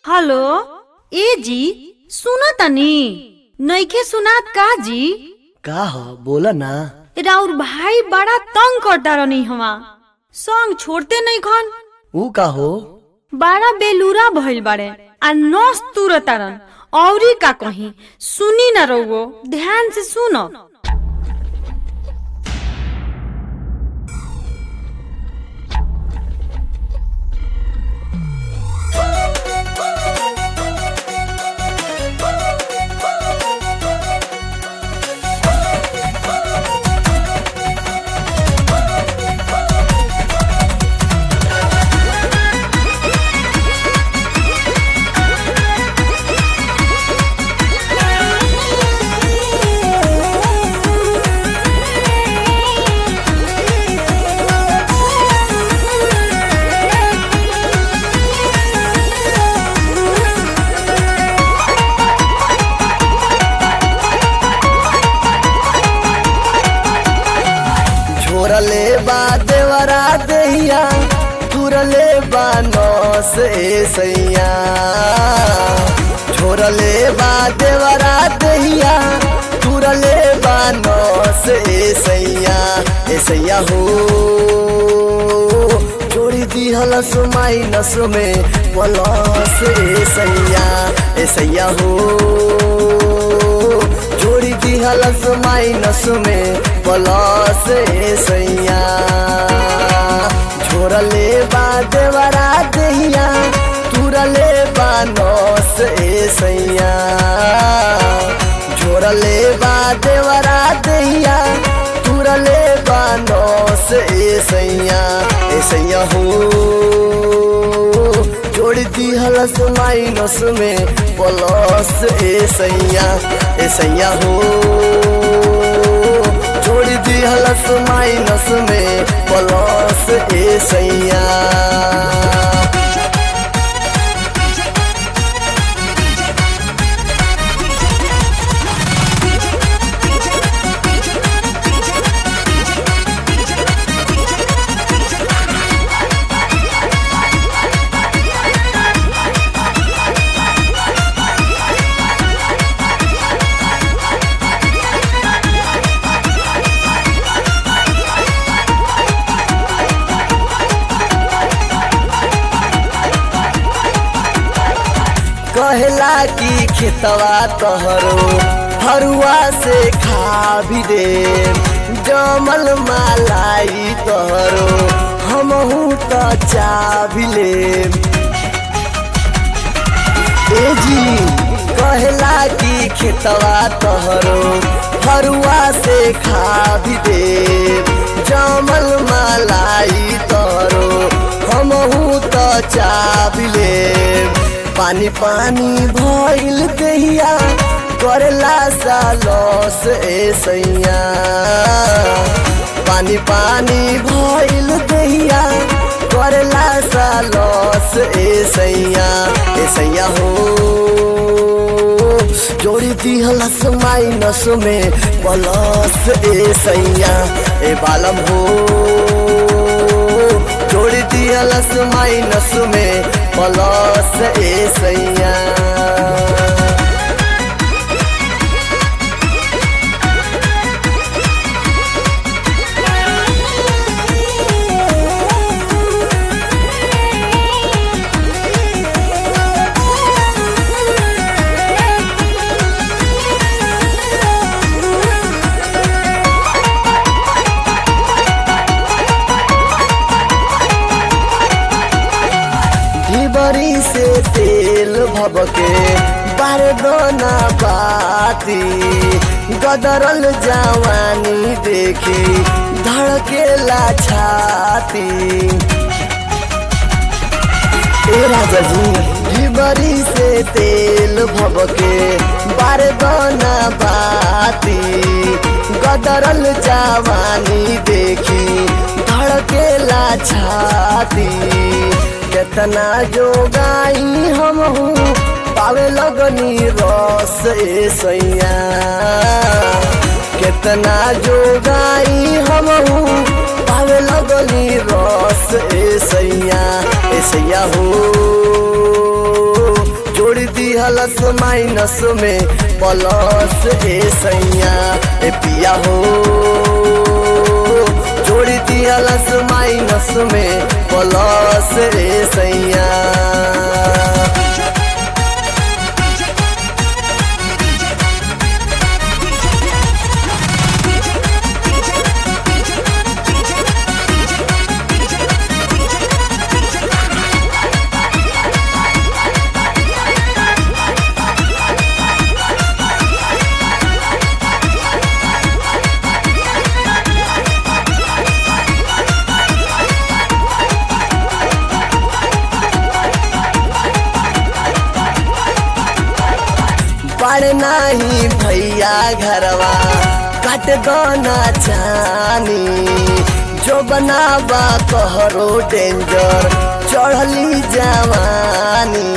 hello ए जी सुनो तनी नइखे सुनात का जी का ह बोला ना राउर भाई बड़ा तंग करता रहनी हवा संग छोड़ते नहीं खन ऊ का हो बड़ा बेलूरा भइल बाड़े आ नस तुरतारन औरी का कहीं सुनी ना रहुओ ध्यान से सुनो झोरले बा देवरा दहिया तुरले बा नौस ए सैया झोरले बा देवरा दहिया तुरले बा नौस ए सैया ए सैया हो जोड़ी दिहल सुमाई नस में पलस ए सैया ए सैया हो जोड़ी दिहल माइनस में प्लस ए सैया झोरले बा देवरा दहिया तुरले बा नौस ए सैया झोरले बा देवरा दहिया तुरले बा नौस ए सैया ए सैया हो जोड़ दिहलस माइनस में प्लस ए सैया ए सैया हो जोड़ दिहलस माइनस में प्लस ए सैया कहला की खेतवा तहरो हरुआ से खा भी दे जमल मालाई तहरो हमहू त चा भी ले ए जी कहला की खेतवा तहरो हरुआ से खा भी दे जमल मालाई तहरो हमहू त चा भी ले पानी पानी भइल दहिया करेला सा लॉस ए सैया पानी पानी भइल दहिया करेला सा लॉस ए सैया ए सैया हो जोड़ी दिहलस माइनस में प्लस ए सैया ए बालम हो जोड़ी दिहलस माइनस में प्लस ए सैया बरी से तेल भबके बारदोना बाती गदरल जवानी देखी धड़केला छाती ए राजा जी बरी से तेल भबके बारदोना बाती गदरल जवानी देखी धड़केला छाती केतना जोगाई हम हूँ पावे लगनी रस ए सैया केतना जोगाई हम हूँ पावे लगनी रस ए सैया ए सैया हो दिहलस माइनस में प्लस ए सैया ए पिया हो जोड़ी दिहलस माइनस में प्लस ए सैया बड़ नाही भैया घरवा कट दोना चानी जो बनावा कहरो डेंजर चढ़ली जवानी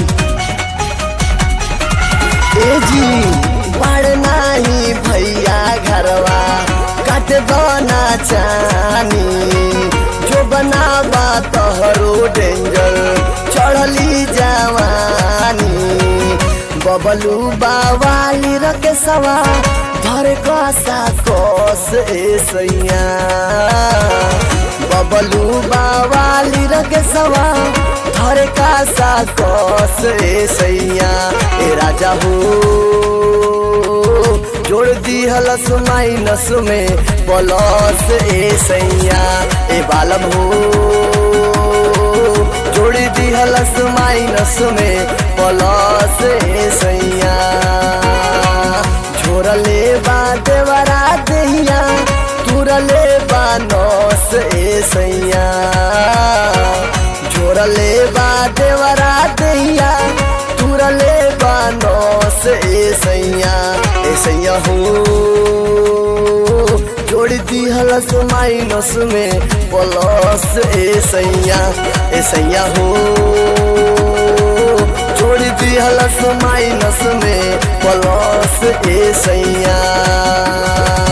ए जी बड़ नाही भैया घरवा कट दोना चानी जो बनावा कहरो डेंजर चढ़ली जवानी बबलू बावाली रके सवा धर कसा कोस ए सैया बबलू बावाली रके सवा धर कसा कोस ए सैया ए राजा हो जोड़ दी हलस माइनस में प्लस ए सैया ए बालम हो जोड़ी दी हलस माइनस में प्लस ए सैया झोरले बा देवरा दहिया तुरले बा नौस ए सैया झोरले बा देवरा दहिया तुरले बा नौस ए सैया ए सैया हो जोड़ दी हलस माइनस में प्लस ए सैया ए सैया हो जोड़ दी हलस माइनस में प्लस ए सैया